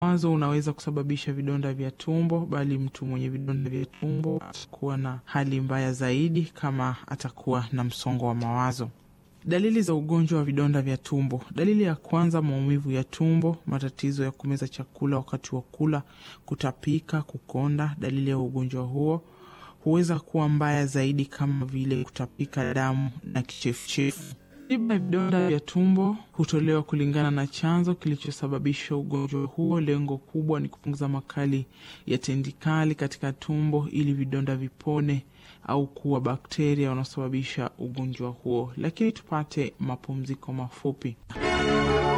mawazo unaweza kusababisha vidonda vya tumbo, bali mtu mwenye vidonda vya tumbo atakuwa na hali mbaya zaidi kama atakuwa na msongo wa mawazo. Dalili za ugonjwa wa vidonda vya tumbo. Dalili ya kwanza, maumivu ya tumbo, matatizo ya kumeza chakula wakati wa kula, kutapika, kukonda. Dalili ya ugonjwa huo huweza kuwa mbaya zaidi kama vile kutapika damu na kichefuchefu. Tiba ya vidonda vya tumbo hutolewa kulingana na chanzo kilichosababisha ugonjwa huo. Lengo kubwa ni kupunguza makali ya tendikali katika tumbo ili vidonda vipone au kuwa bakteria wanaosababisha ugonjwa huo. Lakini tupate mapumziko mafupi.